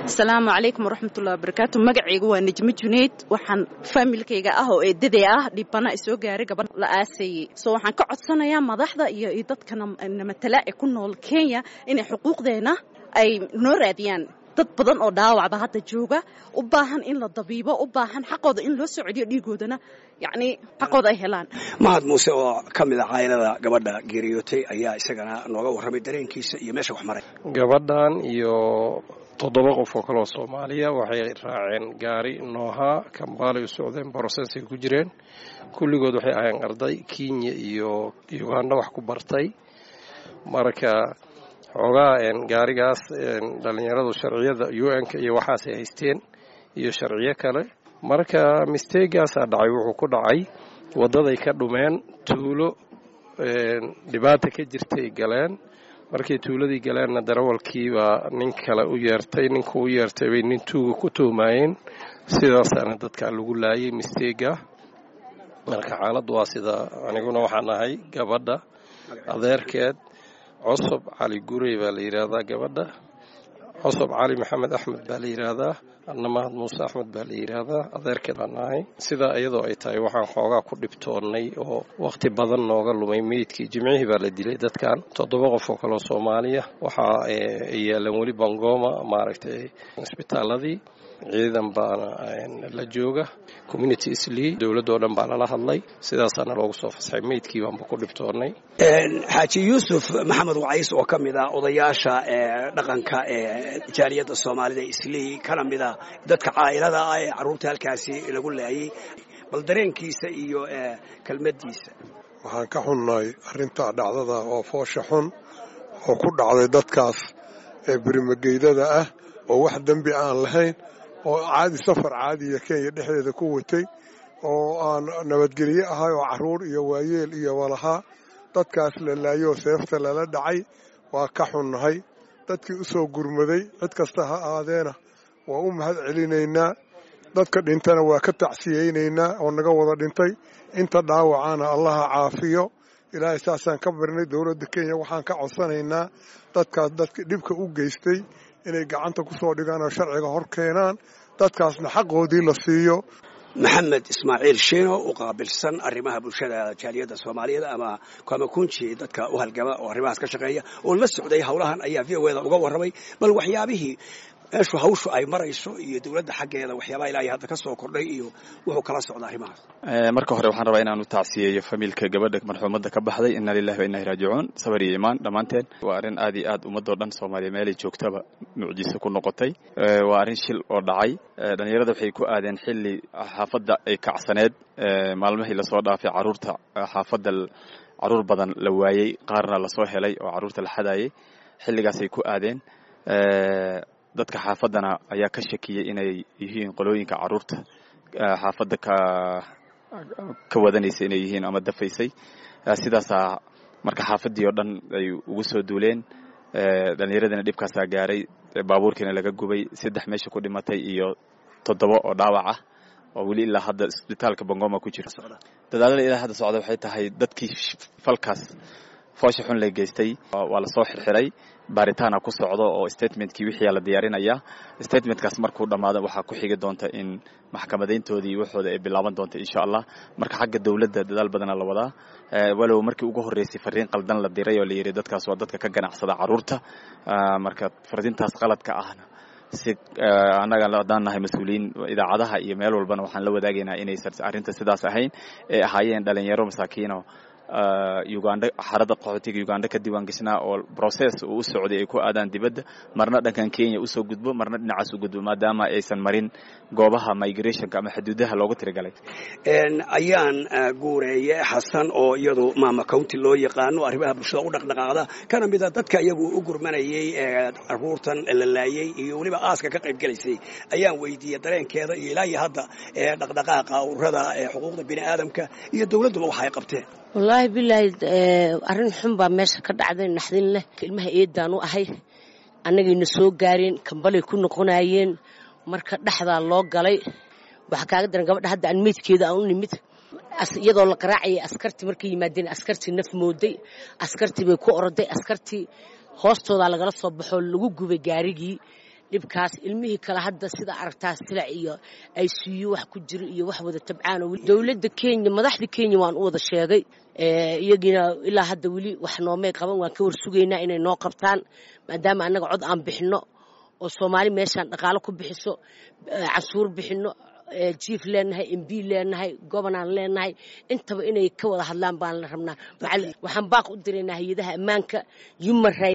asalaamu calaykum waraxmatullahi wabarakaatu magacaygu waa nejmo junayd waxaan faamilkayga ah oo eedaday ah dhibana isoo gaaray gabadh la aasayey soo waxaan ka codsanayaa madaxda iyo dadka namatala ee ku nool kenya inay xuquuqdeena ay noo raadiyaan dad badan oo dhaawacba hadda jooga u baahan in la dabiibo u baahan xaqooda in loo soo celiyo dhiigoodana yacni xaqooda ay helaan mahad muuse oo ka mid a caylada gabadha geeriyootay ayaa isagana nooga warramay dareenkiisa iyo meesha wax maray gabadhan iyo toddoba qof oo kaleoo soomaaliya waxay raaceen gaari noohaa kambaalay u socdeen borosesay ku jireen kulligood waxay ahayeen arday kenya iyo uganda wax ku bartay marka xoogaa gaarigaas dhallinyaradu sharciyada u n-ka iyo waxaasay haysteen iyo sharciyo kale marka misteegaasaa dhacay wuxuu ku dhacay waddaday ka dhumeen tuulo dhibaata ka jirtay galeen markay tuuladii galeenna darawalkiibaa nin kale u yeertay ninka u yeertay bay nin tuuga ku tuhmaayeen sidaasaana dadkaa lagu laayay misteega marka xaaladdu waa sida aniguna waxaan ahay gabadha adeerkeed cosob cali gurey baa la yidhaahdaa gabadha cosob cali maxamed axmed baa la yidhaahdaa anna mahad muuse axmed baa la yidhaahdaa adeerkeed baan ahay sidaa iyadoo ay tahay waxaan xoogaa ku dhibtoonnay oo wakhti badan nooga lumay meydkii jimcihii baa la dilay dadkan toddoba qof oo kaleo soomaaliya waxaa ay yaalaan weli bangoma maaragtay isbitaaladii ciidan baana la jooga community islii dowladdoo dhan baa lala hadlay sidaasaana loogu soo fasxay meydkii baanba ku dhibtoonnay xaaji yuusuf maxamed wacays oo ka mid ah odayaasha dhaqanka ee jaaliyadda soomaalida islii kana mid ah dadka caa'ilada ah ee carruurta halkaasi lagu laayay bal dareenkiisa iyo kelmaddiisa waxaan ka xunnahay arrintaa dhacdada oo foosha xun oo ku dhacday dadkaas ee birimageydada ah oo wax dembi aan lahayn oo caadi safar caadiya kenya dhexdeeda ku watay oo aan nabadgelye ahay oo carruur iyo waayeel iyo walahaa dadkaas la laayoo seefta lala dhacay waa ka xunnahay dadkii u soo gurmaday cid kasta ha aadeena waa u mahad celinaynaa dadka dhintana waa ka tacsiyeynaynaa oo naga wada dhintay inta dhaawacana allaha caafiyo ilaahay saasaan ka barnay dowladda kenya waxaan ka codsanaynaa dadkaas dadka dhibka u geystay inay gacanta ku soo dhigaan oo sharciga hor keenaan dadkaasna xaqoodii la siiyo maxamed ismaaciil shiino u qaabilsan arrimaha bulshada jaaliyadda soomaaliyeed ama kwamakunji dadka u halgama oo arrimahaas ka shaqeeya oo la socday howlahan ayaa v o eda uga warramay bal waxyaabihii meeshu hawshu ay marayso iyo dowladda xaggeeda waxyaabaha ilaahay hadda ka soo kordhay iyo wuxuu kala socda arrimahaas marka hore waxaan rabaa inaan u tacsiyeeyo famiilka gabadha marxuumadda ka baxday inna lillahi wa inna ilahi raajicuun sabar iyo imaan dhammaanteen waa arrin aad iyo aad ummadoo dhan soomaaliya meelay joogtaba mucjiso ku noqotay waa arrin shil oo dhacay dhallinyarada waxay ku aadeen xilli xaafadda ay kacsaneed maalmihii lasoo dhaafay caruurta xaafadda caruur badan la waayey qaarna lasoo helay oo caruurta la xadaayay xilligaasay ku aadeen dadka xaafaddana ayaa ka shakiyey inay yihiin qolooyinka caruurta xaafadda ka ka wadanaysa inay yihiin ama dafaysay sidaasaa marka xaafaddii oo dhan ay ugu soo duuleen dhallinyaradina dhibkaasaa gaaray baabuurkiina laga gubay saddex meesha ku dhimatay iyo toddoba oo dhaawac ah oo weli ilaa hadda isbitaalka bangoma ku jira dadaalada ilaa hadda socda waxay tahay dadkii falkaas foosha xun la geystay waa lasoo xirxiray baaritaana ku socdo oo statementkii wixii la diyaarinaya statementkaas markuu dhammaado waxaa ku xigi doonta in maxkamadayntoodii waxooda ay bilaaban doonta insha allah marka xagga dowladda dadaal badana la wadaa walow markii ugu horreysay fariin qaldan la diray oo la yidhi dadkaas waa dadka ka ganacsada carruurta marka fariintaas qaladka ahna si annaga haddaan nahay mas-uuliyiin idaacadaha iyo meel walbana waxaan la wadaagaynaa inaysan arrinta sidaas ahayn ee ahaayeen dhalinyaro masaakiino uganda xarada qaxootiga uganda ka diiwaan gashnaa oo process uu u socday ay ku aadaan dibadda marna dhankan kenya usoo gudbo marna dhinacaas u gudbo maadaama aysan marin goobaha migrationka ama xuduudaha loogu tirigalay ayaan guureeye xasan oo iyadu maama county loo yaqaano arrimaha bulshada u dhaqdhaqaaqda kana mida dadka iyagu u gurmanayay caruurtan la laayay iyo weliba aaska ka qayb gelaysay ayaan weydiiyey dareenkeeda iyo ilaa iyo hadda dhaqdhaqaaqa ururada xuquuqda bini aadamka iyo dowladduba waxa ay qabteen wallaahi bilaahi arrin xun baa meesha ka dhacday naxdin leh ilmaha eedaan u ahay annagayna soo gaareen kambalay ku noqonayeen marka dhexdaa loo galay waxaa kaaga daran gabadha hadda aan meydkeeda aan u nimid iyadoo la qaraacayay askartii markay yimaadeen askartii naf mooday askartii bay ku oroday askartii hoostoodaa lagala soo baxoo lagu gubay gaarigii dhibkaas ilmihii kale hadda sida aragtaa silac iyo ay siiyo wax ku jiro iyo wax wada tabcaan dowladda kenya madaxda kenya waan u wada sheegay iyagiina ilaa hadda weli wax noomay qaban waan ka warsugaynaa inay noo qabtaan maadaama annaga cod aan bixinno oo soomaali meeshaan dhaqaalo ku bixiso cansuur bixinno jief leenahay mb leenahay gobonaan leenahay intaba inay ka wada hadlaan baan la rabnaa waxaan baaq u diraynaa hay-adaha ammaanka human right